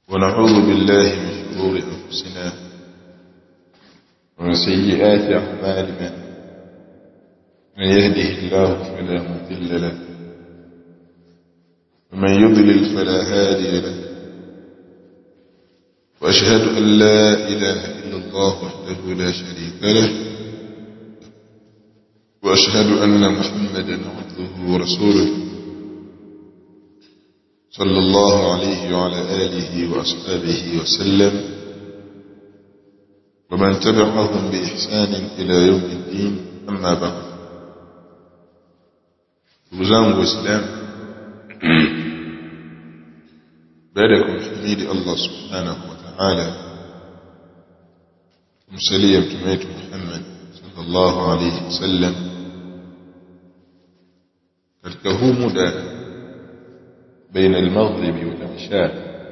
ونعوذ بالله من شرور أنفسنا ومن سيئات أعمالنا من يهده الله فلا مضل له ومن يضلل فلا هادي له وأشهد أن لا إله إلا الله وحده لا شريك له وأشهد أن محمدا عبده ورسوله صلى الله عليه وعلى آله وأصحابه وسلم ومن تبعهم بإحسان إلى يوم الدين أما بعد وزام وإسلام بعدكم حميد الله سبحانه وتعالى ومسليا بتميت محمد صلى الله عليه وسلم katika huu muda baina almaghribi wal isha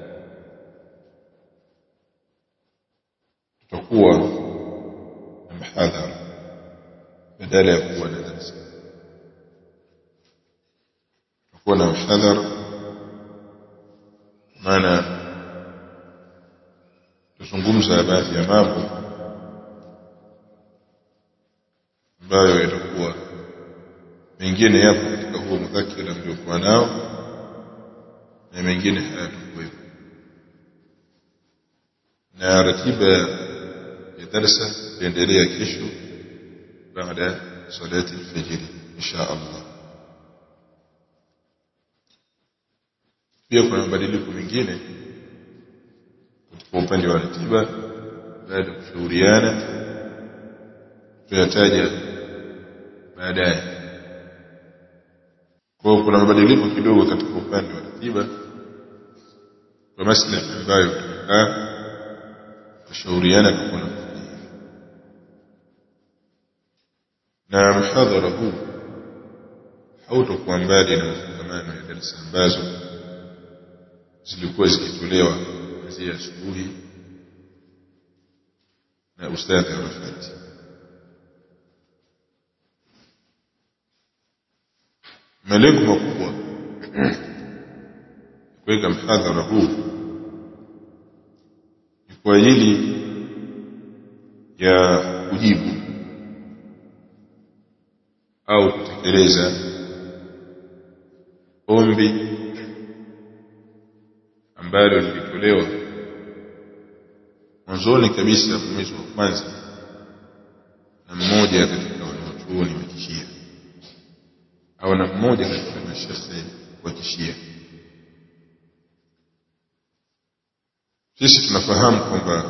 tutakuwa na mhadhara badala ya kuwa na darasa tutakuwa na mhadhara maana tuzungumza baadhi ya mambo ambayo yatakuwa mengine yapo katika huo mudhakira mliokuwa nao na mengine hayatakuwepo na ratiba ya darsa itaendelea kesho baada salati alfajiri insha Allah pia kuna mabadiliko mengine katika upande wa ratiba baada ya kushauriana tuyataja baadaye kwa hiyo kuna mabadiliko kidogo katika upande wa ratiba kwa maslahi ambayo tutakaa kushauriana kwa kuna na mhadhara huu hautakuwa mbali na mafungamano ya darasa ambazo zilikuwa zikitolewa kuanzia asubuhi na ustadhi Arafati malengo makubwa kuweka mhadhara huu ni kwa ajili ya kujibu au kutekeleza ombi ambalo lilitolewa mwanzoni kabisa mwezi wa kwanza na mmoja katika wanawachuoni wa kishia au na mmoja katika mashekhe wa kishia sisi tunafahamu kwamba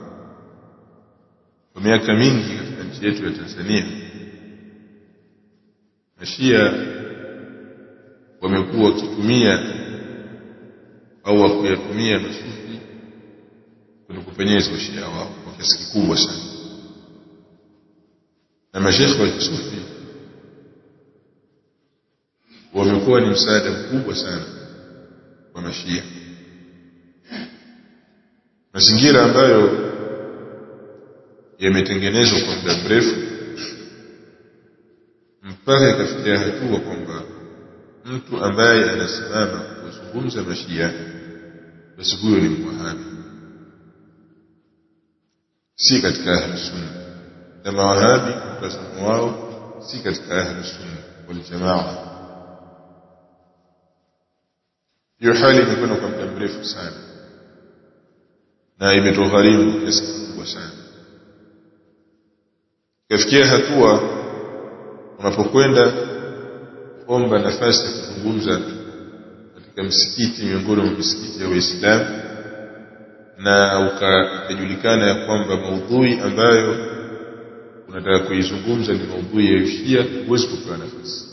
kwa miaka mingi katika nchi yetu ya Tanzania mashia wamekuwa wakitumia au wakuyatumia masufi kwenye kupenyeza ushia wao kwa kiasi kikubwa sana na mashekhe wa kisufi wamekuwa ni msaada mkubwa sana kwa mashia mazingira ambayo yametengenezwa kwa muda mrefu mpaka ikafikia hatua kwamba mtu ambaye anasimama kuzungumza mashia basi huyo ni mwahabi si katika ahli sunna na mawahabi mtazamo wao si katika ahli sunna wal jamaa hiyo hali imekwenda kwa muda mrefu sana na imetugharimu kiasi kikubwa sana ikafikia hatua unapokwenda kuomba nafasi ya kuzungumza katika msikiti miongoni mwa misikiti ya Uislamu na ukajulikana ya kwamba maudhui ambayo unataka kuizungumza ni maudhui ya Shia huwezi kupewa nafasi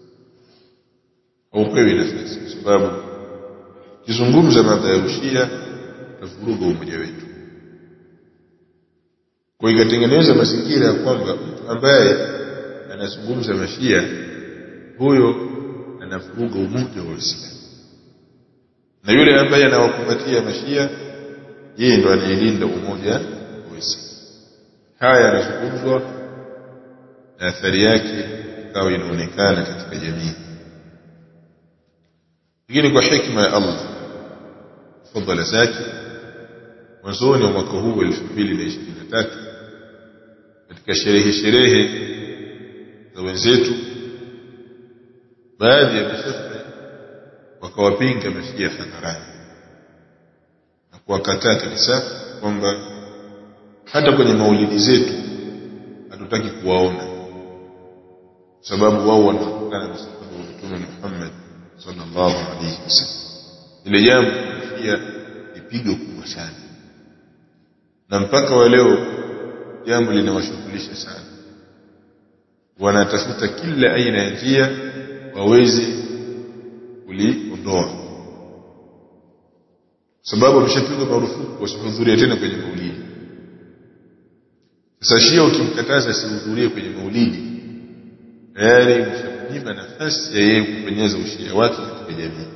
haupewi nafasi kwa sababu kizungumza mambo ya Ushia utavuruga umoja wetu kwa ikatengeneza mazingira ya kwamba mtu ambaye anazungumza mashia huyo anavuruga umoja wa Uislamu na yule ambaye anawakumbatia mashia yeye ndo anayelinda umoja wa Uislamu haya yanazungumzwa na athari yake ikawa inaonekana katika jamii lakini kwa hikma ya Allah fadhila zake mwanzoni wa mwaka huu 2023 katika sherehe sherehe za wenzetu baadhi ya mashehe wakawapinga mashia hadharani na kuwakataa kabisa kwamba hata kwenye maulidi zetu hatutaki kuwaona sababu wao wanatokana na sababu wa Mtume Muhammad sallallahu alaihi wasallam ile jambo pia ni pigo kubwa sana na mpaka wa leo jambo linawashughulisha sana wanatafuta kila aina ya njia waweze kuliondoa sababu ameshapigwa marufuku wasihudhurie tena kwenye maulidi sasa shia ukimkataza asihudhurie kwenye maulidi tayari umeshamnyima nafasi ya yeye kupenyeza ushia wake katika jamii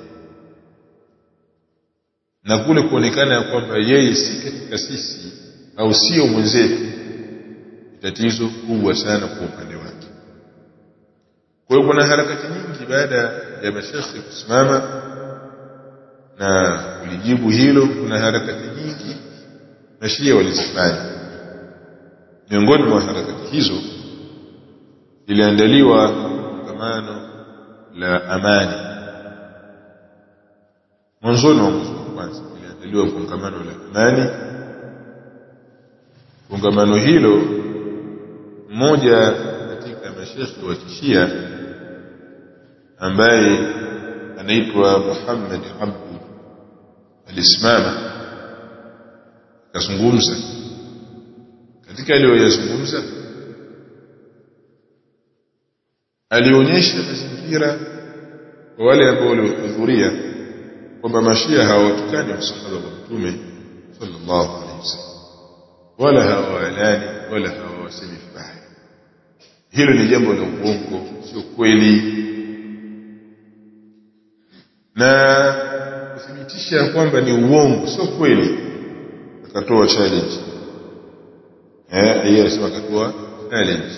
na kule kuonekana ya kwamba yeye si katika sisi au sio mwenzetu ni tatizo kubwa sana kwa upande wake kwa hiyo kuna harakati nyingi baada ya mashekhe kusimama na kulijibu hilo kuna harakati nyingi mashia walizifanya miongoni mwa harakati hizo liliandaliwa kongamano la amani mwanzoni wa mwezi wa kwanza liliandaliwa kongamano la amani kongamano hilo mmoja katika mashekhe wa kishia ambaye anaitwa Muhammad Abdu alisimama akazungumza katika aliyoyazungumza alionyesha mazingira kwa wale ambao waliohudhuria kwamba mashia hawatukani msahaba wa mtume sallallahu alaihi wasallam wala hawalani wala hawasemi vibaya hilo ni jambo la uongo sio kweli na kuthibitisha kwamba ni uongo sio kweli akatoa challenge eh yeye anasema akatoa challenge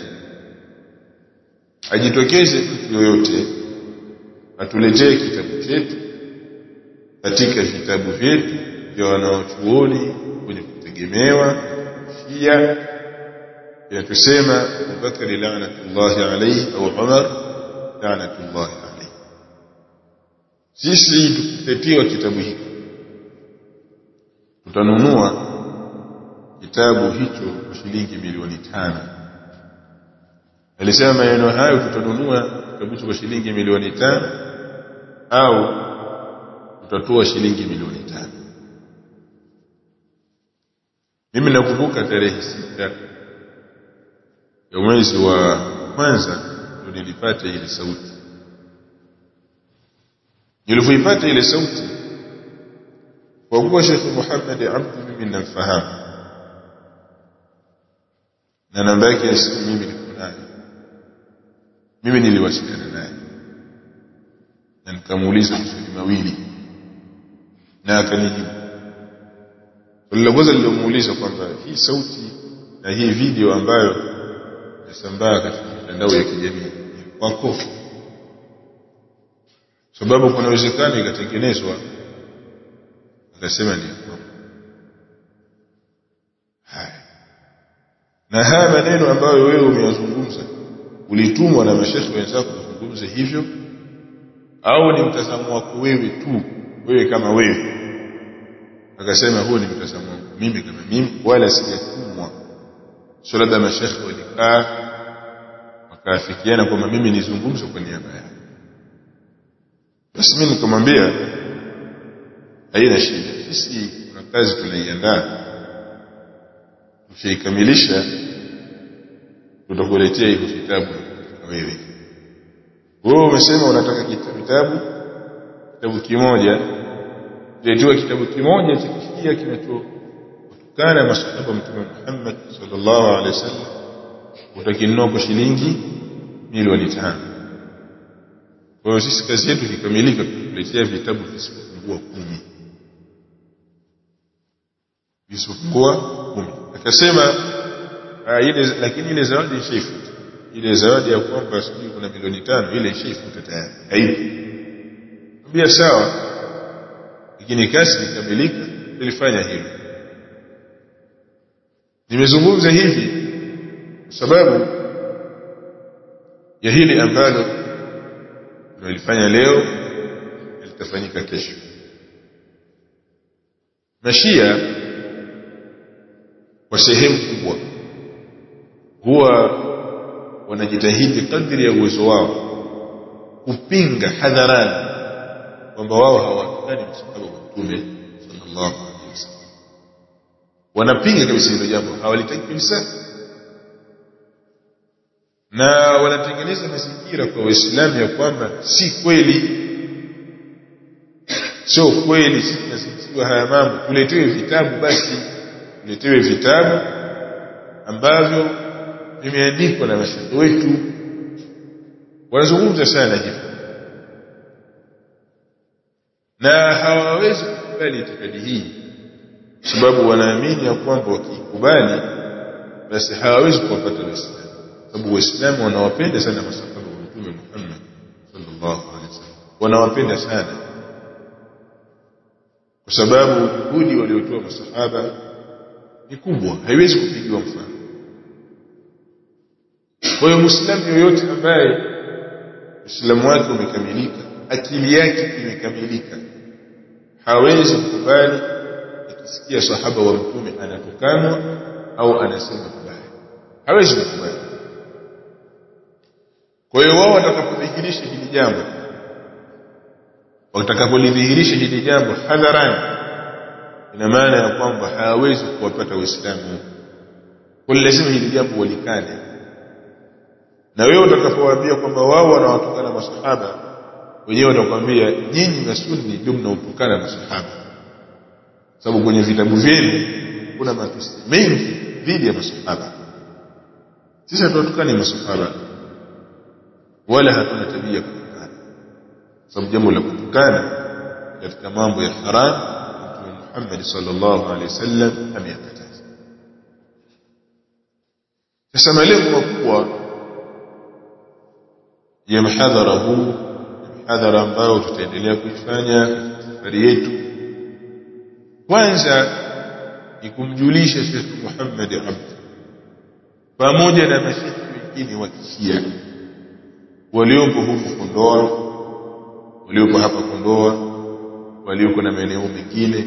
ajitokeze mtu yoyote atuletee kitabu chetu katika vitabu vyetu vya wanaochuoni kwenye kutegemewa Shia inatusema Abubakari laanatullahi alayhi au Umar laanatullahi alayhi sisi tukitetiwa kitabu hiki tutanunua kitabu hicho kwa shilingi milioni tano alisema maneno hayo tutanunua kitabu hicho kwa shilingi milioni tano au tutatoa shilingi milioni tano mimi nakumbuka tarehe sita ya mwezi wa kwanza ndio nilipata ile sauti nilipoipata ile sauti kwa kuwa Sheikh Muhammad Abdu mimi namfahamu na namba yake ya simu mimi niko nayo mimi niliwasiliana naye na nikamuuliza maswali mawili na akanijibu swali la kwanza lilomuuliza kwamba hii sauti na hii video ambayo inasambaa katika mitandao ya kijamii kwako sababu kuna uwezekano ikatengenezwa akasema ni kwako haya na haya maneno ambayo wewe umeyazungumza ulitumwa na mashekhe wenzako kuzungumza hivyo au ni mtazamo wako wewe tu wewe kama wewe akasema huo ni mtazamo wangu mimi kama mimi wala sijatumwa sio labda mashekhe walikaa wakaafikiana kwamba mimi nizungumze kwa niaba yao basi mimi nikamwambia haina shida sisi kuna kazi tunaiandaa tukishaikamilisha tutakuletea hivyo vitabu na wewe wewe umesema unataka kitabu kitabu kimoja letewa kitabu kimoja cha kishia kinachotokana masahaba mtume Muhammad sallallahu alaihi wasallam utakinunua kwa shilingi milioni tano kwa hiyo sisi kazi yetu ikikamilika tutakuletea vitabu visipopungua kumi visipopungua kumi akasema ile lakini ile zawadi ishaifuta ile zawadi ya kwamba sijui kuna milioni tano ile ishaifuta tayari haipo ambia sawa lakini kazi ikamilika tulifanya hilo nimezungumza hivi kwa sababu ya hili ambalo tunalifanya leo litafanyika kesho mashia kwa sehemu kubwa huwa wanajitahidi kadri ya uwezo wao kupinga hadharani kwamba wao hawatukani msahaba wa mtume sallallahu alaihi wasallam wanapinga kabisa hilo jambo hawalitaki kabisa na wanatengeneza mazingira kwa waislamu ya kwamba si kweli sio kweli sisi tunasisiwa haya mambo tuletewe vitabu basi tuletewe vitabu ambavyo vimeandikwa na mashaikh wetu wanazungumza sana hivyo na hawawezi kukubali itikadi hii kwa sababu wanaamini ya kwamba wakiikubali basi hawawezi kuwapata waislamu sababu waislamu wanawapenda sana masahaba wa mtume Muhammad sallallahu alaihi wasallam wanawapenda sana kwa sababu juhudi waliotoa masahaba ni kubwa haiwezi kupigiwa mfano kwa hiyo muislamu yoyote ambaye uislamu wake umekamilika akili yake imekamilika hawezi kukubali akisikia sahaba wa mtume anatukanwa au anasema vibaya hawezi kukubali kwa hiyo wao watakapodhihirisha hili jambo watakapolidhihirisha hili jambo hadharani ina maana ya kwamba hawawezi kuwapata waislamu kwa lazima hili jambo walikane na wewe utakapowaambia kwamba wao wanawatukana masahaba wenyewe watakwambia nyinyi masunni ndio mnaotukana masahaba sababu kwenye vitabu vyenu kuna matusi mengi dhidi ya masahaba sisi hatuwatukani masahaba wala hatuna tabia kutukana sababu jambo la kutukana katika mambo ya haram mtume Muhammad sallallahu alaihi wasallam ameyakataza sasa malengo makubwa ya mhadhara huu mhadhara ambao tutaendelea kuifanya katika safari yetu kwanza ni kumjulisha Sheikh Muhammad Abd pamoja na mashekhi wengine wa kishia waliopo huku Kondoa waliopo hapa Kondoa walioko na maeneo mengine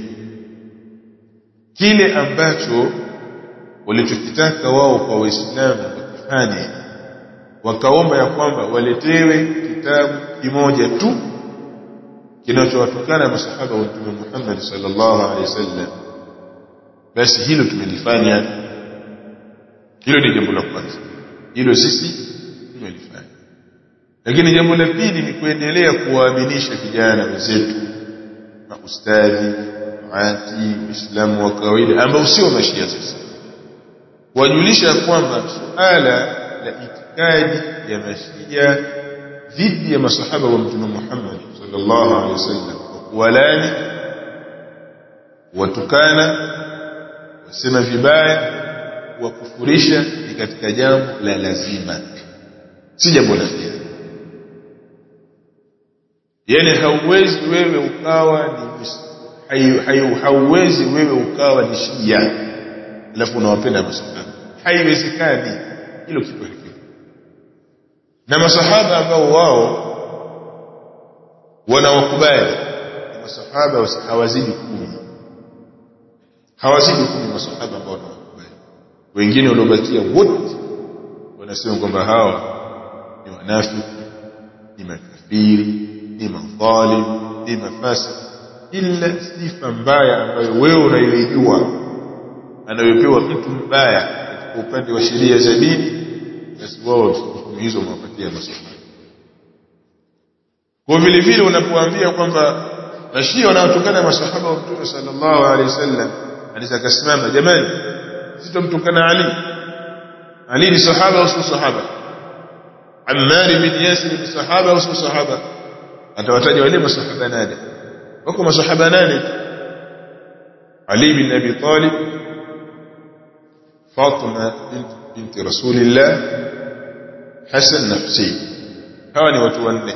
kile ambacho walichokitaka wao kwa waislamu wakifanye wakaomba ya kwamba waletewe kitabu kimoja tu kinachowatukana masahaba wa mtume Muhammad sallallahu alaihi wasallam basi hilo tumelifanya hilo ni jambo la kwanza hilo sisi tumelifanya lakini jambo la pili ni kuendelea kuwaaminisha vijana wenzetu maustadhi maati waislamu wa kawaida ambao sio mashia sasa kuwajulisha kwamba suala la itikadi ya mashia dhidi ya masahaba wa mtume Muhammad sallallahu alaihi wasallam walani watukana wasema vibaya wakufurisha ni katika jambo la lazima si jambo la hiari yani hauwezi wewe ukawa ni hauwezi wewe ukawa ni shia alafu unawapenda masahaba haiwezekani hilo kitu hakika na masahaba ambao wao wanawakubali masahaba hawazidi kumi hawazidi kumi masahaba ambao wanawakubali wengine waliobakia wote wanasema kwamba hawa ni wanafiki ni makafiri ni madhalim ni mafasi ila sifa mbaya ambayo wewe unayoijua anayopewa mtu mbaya katika upande wa sheria za dini basi wao hukumu hizo wamewapatia masahaba kwa vile vile unapoambia kwamba mashia wanaotokana masahaba wa mtume sallallahu alaihi wasallam anaweza kasimama jamani sitomtukana Ali Ali ni sahaba au sio sahaba Ammar bin Yasir ni sahaba au sio sahaba atawataja wale masahaba nane wako masahaba nane Ali bin Abi Talib Fatima binti Rasulillah Hassan na Hussein hawa ni watu wanne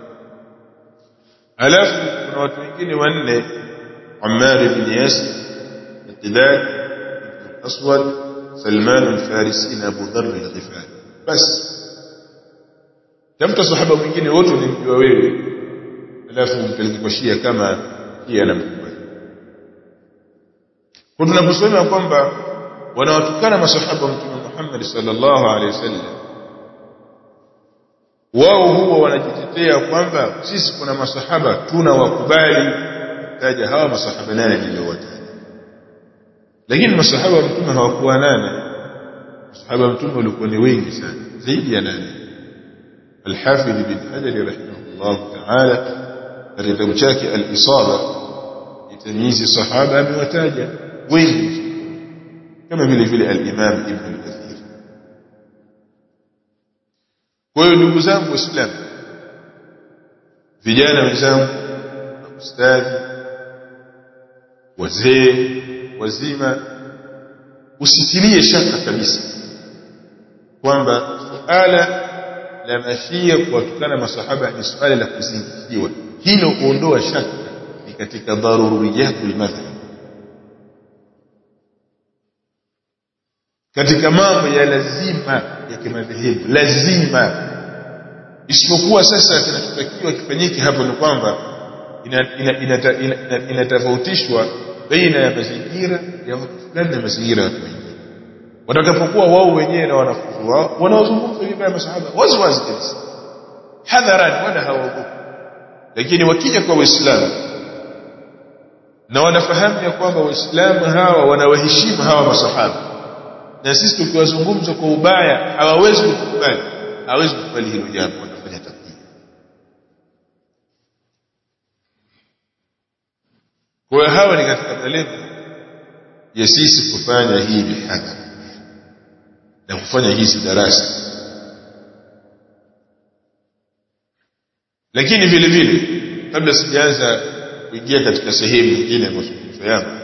alafu kuna watu wengine wanne Ammar bin Yasir Miqdad ibn Aswad Salman al-Farisi na Abu Dharr al-Ghifari basi tafuta sahaba mwingine wote unamjua wewe alafu umpeleke kwa Shia kama Shia anamkubali kwa tunaposema kwamba wanawatukana masahaba mtume Muhammad sallallahu alaihi wasallam wao huwa wanajitetea kwamba sisi kuna masahaba tunawakubali taja hawa masahaba nane niliowataja lakini masahaba wa mtume hawakuwa nane masahaba wa mtume walikuwa ni wengi sana zaidi ya nane الحافظ بن حجر رحمه الله تعالى katika kitabu chake al-Isaba itamyizi sahaba amewataja wengi kama vile vile al-Imam Ibn al-Kathir kwa hiyo ndugu zangu waislamu vijana wenzangu ustadhi wazee wazima usitilie shaka kabisa kwamba suala la mashia kuwatukana masahaba ni suala la kuzingiziwa hilo kuondoa shaka ni katika daruriyatul madhhab katika mambo ya lazima ya kimadhehebu lazima isipokuwa sasa kinachotakiwa kifanyike hapo ni kwamba inatofautishwa baina ya mazingira ya watu fulani na mazingira ya watu wengine watakapokuwa wao wenyewe na wanafunzi wao wanaozungumza vibaya masahaba wazi wazi kabisa hadharani wala hawaogopi lakini wakija kwa waislamu na wanafahamu ya kwamba waislamu hawa wanawaheshimu hawa masahaba na sisi tukiwazungumza kwa ubaya hawawezi kukubali hawawezi kukubali hilo jambo watafanya takdiri kwa hiyo hawa ni katika malengo ya sisi kufanya hii mihadhara na kufanya hizi darasa lakini vile vile kabla sijaanza kuingia katika sehemu nyingine ya mazungumzo yangu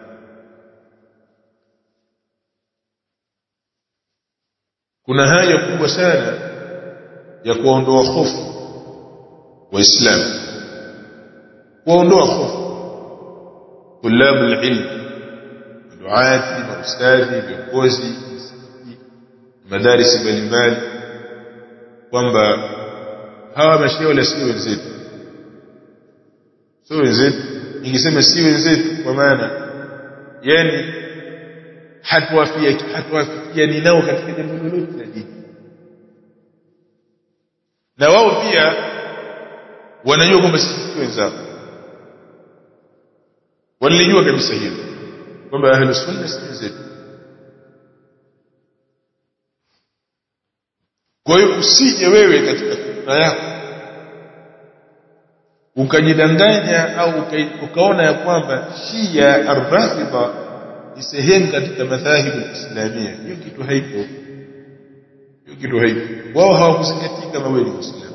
kuna haja kubwa sana ya kuondoa hofu waislamu kuondoa hofu tulabu ilmu duati maustadhi viongozi madarisi mbalimbali kwamba hawa mashia wala si wenzetu sio wenzetu ningesema si wenzetu kwa maana yani hatuwafia hatuwafikiani nao katika jambo lolote la dini na wao pia wanajua kwamba sisi si wenzao walijua kabisa hilo kwamba ahlus sunna si wenzetu kwa hiyo usije wewe katika fikra yako ukajidanganya au ukaona ya kwamba shia arrafidha ni sehemu katika madhahibu islamia hiyo kitu haipo hiyo kitu haipo wao hawakuzingatia kama wewe ni muislamu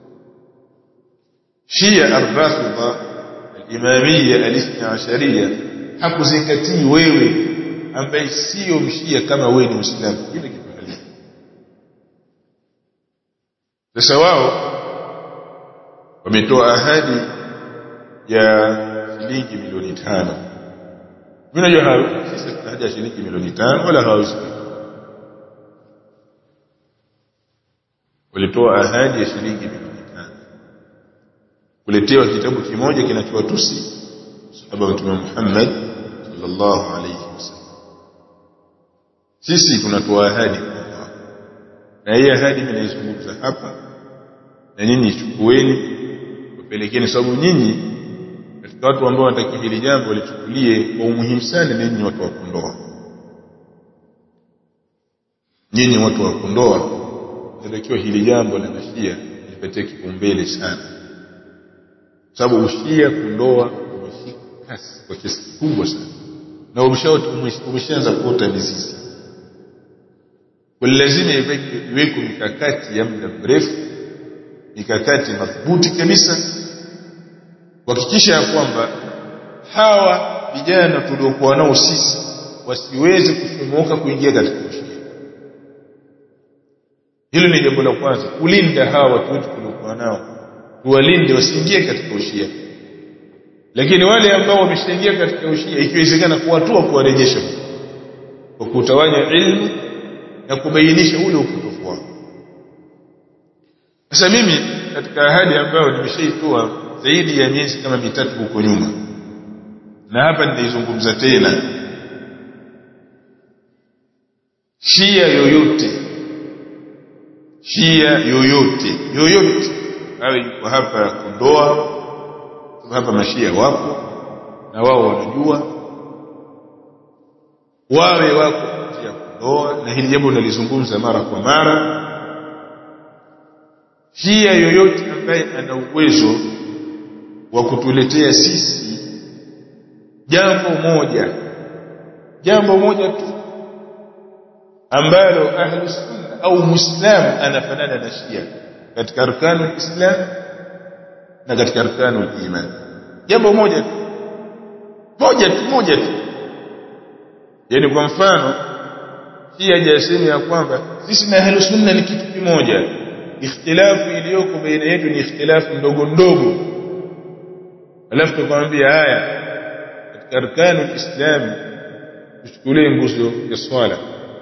shia arrafidha alimamia alithna asharia hakuzingatii wewe ambaye sio mshia kama wewe ni muislamu hiyo kitu halipo sasa wao wametoa ahadi ya shilingi milioni tano mimi najua hayo sisi tuna haja ya shilingi milioni tano wala hawawezi walitoa ahadi ya shilingi milioni tano kuletewa kitabu kimoja kinachowatusi sahaba wa mtume Muhammad sallallahu alayhi wasallam sisi tunatoa ahadi kwa na hii ahadi mimi naizungumza hapa na nyinyi chukueni wapelekeni sababu nyinyi katika watu ambao wanatakiwa hili jambo walichukulie kwa umuhimu sana nyinyi watu wa Kondoa nyinyi watu wa Kondoa natakiwa hili jambo la mashia lipatie kipaumbele sana sababu ushia Kondoa umeshika kasi kwa kiasi kikubwa sana na umeshaanza kuota mizizi kwa lazima iwekwe mikakati ya muda mrefu mikakati madhubuti kabisa kuhakikisha ya kwamba hawa vijana tuliokuwa nao sisi wasiweze kufumoka kuingia katika ushia hilo ni jambo la kwanza kulinda hawa watu wetu tuliokuwa nao tuwalinde wasiingie katika ushia lakini wale ambao wameshaingia katika ushia ikiwezekana kuwatua kuwarejesha kwa kutawanya ilmu na kubainisha ule upotofu wao sasa mimi katika ahadi ambayo nimeshaitoa zaidi ya miezi kama mitatu huko nyuma na hapa nitaizungumza tena shia yoyote shia yoyote yoyote awe yuko hapa Kondoa hapa mashia wapo na wao wanajua wawe wako nje ya Kondoa na hili jambo nalizungumza mara kwa mara shia yoyote ambaye ana uwezo wa kutuletea sisi jambo moja jambo moja tu ambalo ahlu sunna au muislam anafanana na shia katika arkanu islam na katika arkanu iman jambo moja tu moja tu moja tu yani kwa mfano shia hajasema ya kwamba sisi na ahlu sunna ni kitu kimoja ikhtilafu iliyoko baina yetu ni ikhtilafu ndogo ndogo alafu tukamwambia haya katika arkanu islam tuchukulie nguzo ya swala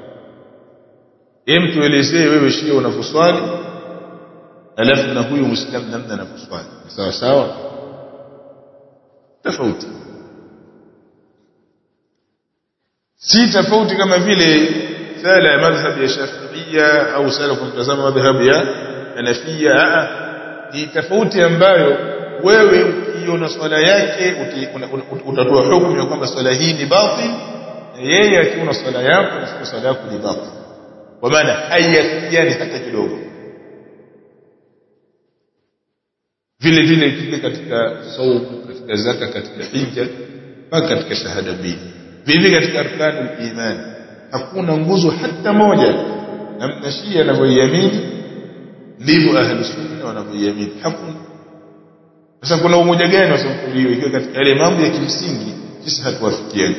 hem tuelezee wewe shia unavyoswali alafu na huyu muislamu namna anavyoswali sawa sawa tofauti si tofauti kama vile sala ya madhhab ya shafiia au sala kwa mtazamo madhhab ya hanafia ni tofauti ambayo wewe ukiona swala yake utatoa hukumu ya kwamba swala hii ni batil na yeye akiona swala yako na swala yako ni batil kwa maana haiyafikiani hata kidogo vile vile vile katika saumu katika zaka katika hija mpaka katika shahada mbili vile katika arkanul iman hakuna nguzo hata moja namna shia anavyoiamini ndivyo ahlu sunna wanavyoiamini hakuna sasa kuna umoja gani wa sampuli hiyo ikiwa katika yale mambo ya kimsingi sisi hatuwafikiani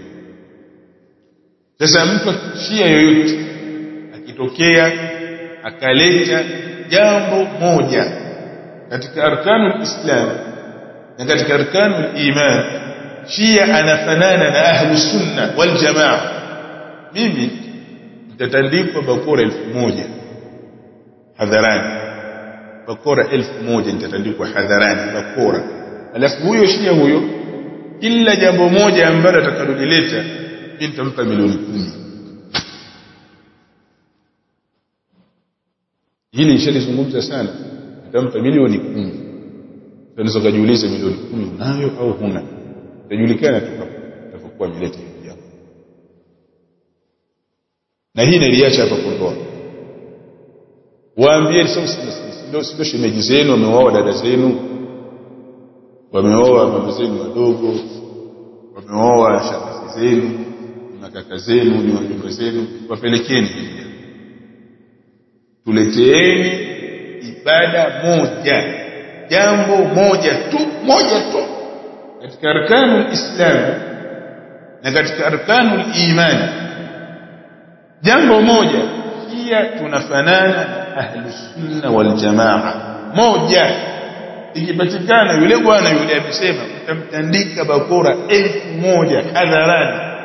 sasa mtu shia yoyote akitokea akaleta jambo moja katika arkanul islam na katika arkanul iman shia anafanana na ahlu sunna wal jamaa mimi nitatandikwa bakora elfu moja hadharani bakora elfu moja nitatandikwa hadharani bakora alafu huyo shia huyo kila jambo moja ambalo atakalolileta mimi nitampa milioni kumi hili nishalizungumza sana nitampa milioni kumi unaweza kujiuliza milioni kumi unayo au huna itajulikana tu utakapokuwa ameleta hilo jambo na hii niliacha hapa Kondoa waambie sio shemeji zenu wameoa dada zenu wameoa mama zenu wadogo wameoa shangazi zenu na kaka zenu ni wajumbe zenu wapelekeni hili tuleteeni ibada moja jambo moja tu moja tu katika arkanul islam na katika arkanul iman jambo moja pia tunafanana na ahlus sunna wal jamaa moja ikipatikana yule bwana yule amesema utamtandika bakora elfu moja hadharani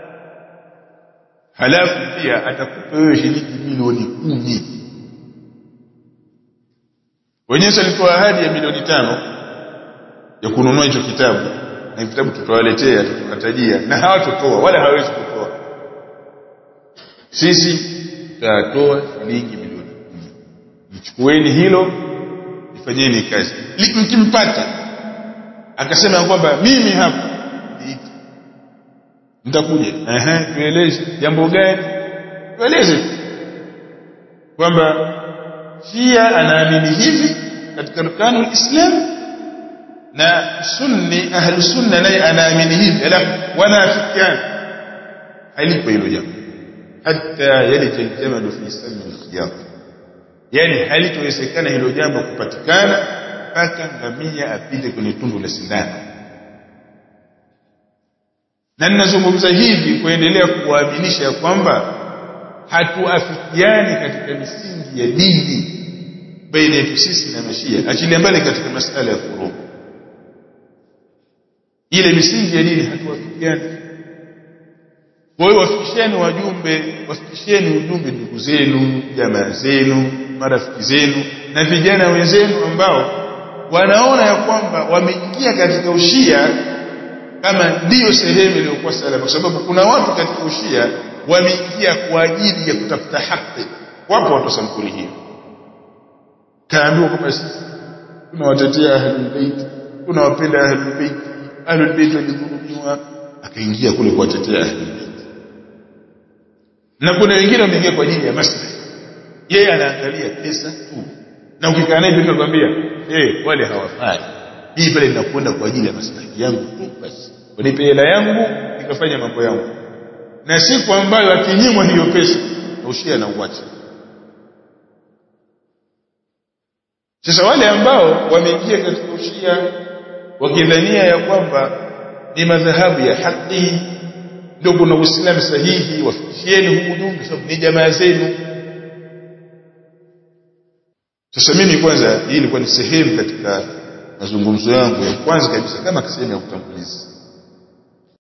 halafu pia atakupa wewe shilingi milioni kumi wenyewe alitoa ahadi ya milioni tano ya kununua hicho kitabu na kitabu tutawaletea tutawatajia na hawatotoa wala hawezi kutoa sisi tutatoa shilingi milioni kumi nichukueni hilo ifanyeni kazi mkimpata akasema kwamba mimi hapa mtakuja ehe tueleze jambo gani tueleze kwamba Shia anaamini hivi katika rukanu islam na sunni ahlu sunna naye anaamini hivi alafu wanaafikiana halipo hilo jambo hata yalija aljamalu fi sami alkhiyat yani halitowezekana hilo jambo kupatikana mpaka ngamia apite kwenye tundu la sindano na ninazungumza hivi kuendelea kuwaaminisha kwamba hatuafikiani katika misingi ya dini baina yetu sisi na mashia achilia mbali katika masala ya furu ile misingi ya dini hatuafikiani kwa hiyo wafikisheni wajumbe wafikisheni ujumbe ndugu zenu jamaa zenu marafiki zenu na vijana wenzenu ambao wanaona ya kwamba wameingia katika ushia kama ndiyo sehemu iliyokuwa salama kwa sababu kuna watu katika ushia wameingia kwa ajili ya kutafuta haki wapo watu sampuli hiyo kaambiwa kwamba sisi tunawatetea ahlul bait tunawapenda ahlul bait ahlul bait walidhulumiwa akaingia kule kuwatetea ahlul bait na kuna wengine wameingia kwa ajili ya maslahi yeye anaangalia pesa tu na ukikaa naye pia anakuambia eh wale hawafai hii pale ninakwenda kwa ajili ya maslahi yangu tu basi wanipe hela yangu nikafanya mambo yangu na siku ambayo akinyimwa hiyo pesa ushia na uache sasa wale ambao wameingia katika ushia wakidhania ya kwamba ni madhahabu ya haki ndio kuna uislamu sahihi wafikishieni huu ujumbe sababu ni jamaa zenu sasa mimi kwanza hii ilikuwa ni sehemu katika mazungumzo yangu ya kwanza kabisa kama sehemu ya utangulizi